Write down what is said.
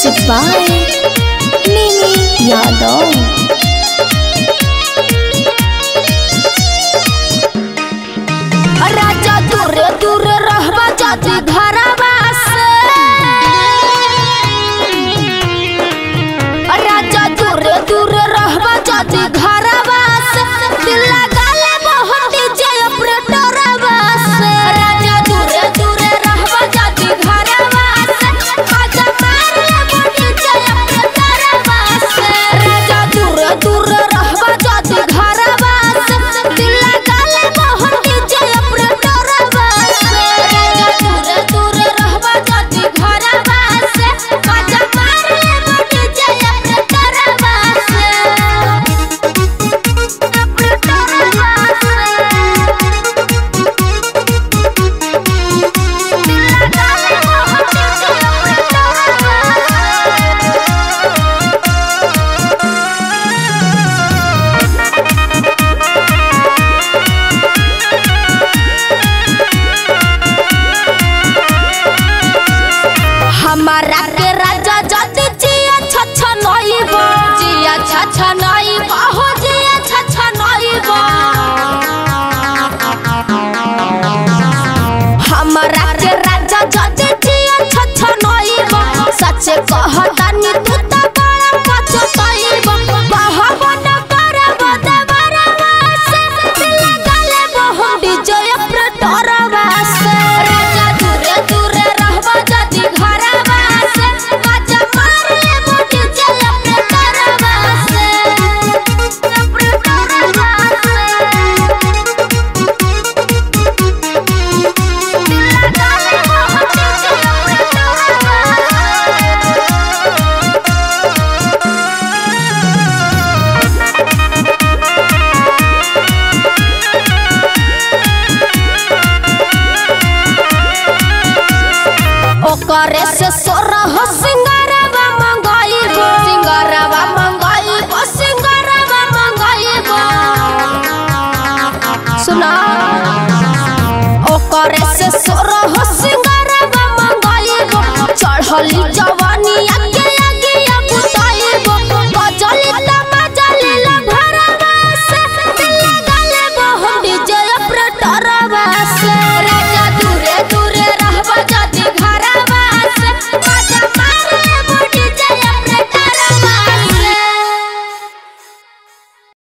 Music by Mimi Yadav. राजा दूरे दूरे रहबा जाति घरवा से राजा दूरे दूरे रहबा जाति घरवा से दिल लगा ले बहुत जय ऑपरेटरवा से राजा दूरे दूरे रहबा जाति घरवा से आजा मार ले बहुत जय ऑपरेटरवा से राजा दूरे दूरे रहबा जाति घरवा से दिल लगा ले बहुत जय ऑपरेटरवा से राजा दूरे दूरे रहबा जाति घरवा से आजा मार ले बहुत जय ऑपरेटरवा से हमारा के राजा जति जिया छछ नइबो जिया छछ नइबो हो जिया छछ नइबो हमारा के राजा जति जिया छछ नइबो सच कहतानी तू त बड़ा पछताइबो बहबन करब देवरवा से दिल गले बहु विजय प्रटरवा से राजा दूरे दूरे रहबा जति घरवा से मजा मार ले मोटी जय प्रटरवा से प्रटरवा से दिल गले बहु विजय प्रटरवा ओकरे से सोरह सिंगारवा मंगाइबो सिंगारवा मंगाइबो सिंगारवा मंगाइबो सुना ओकरे से सोरह सिंगारवा मंगाइबो चढ़ली जवा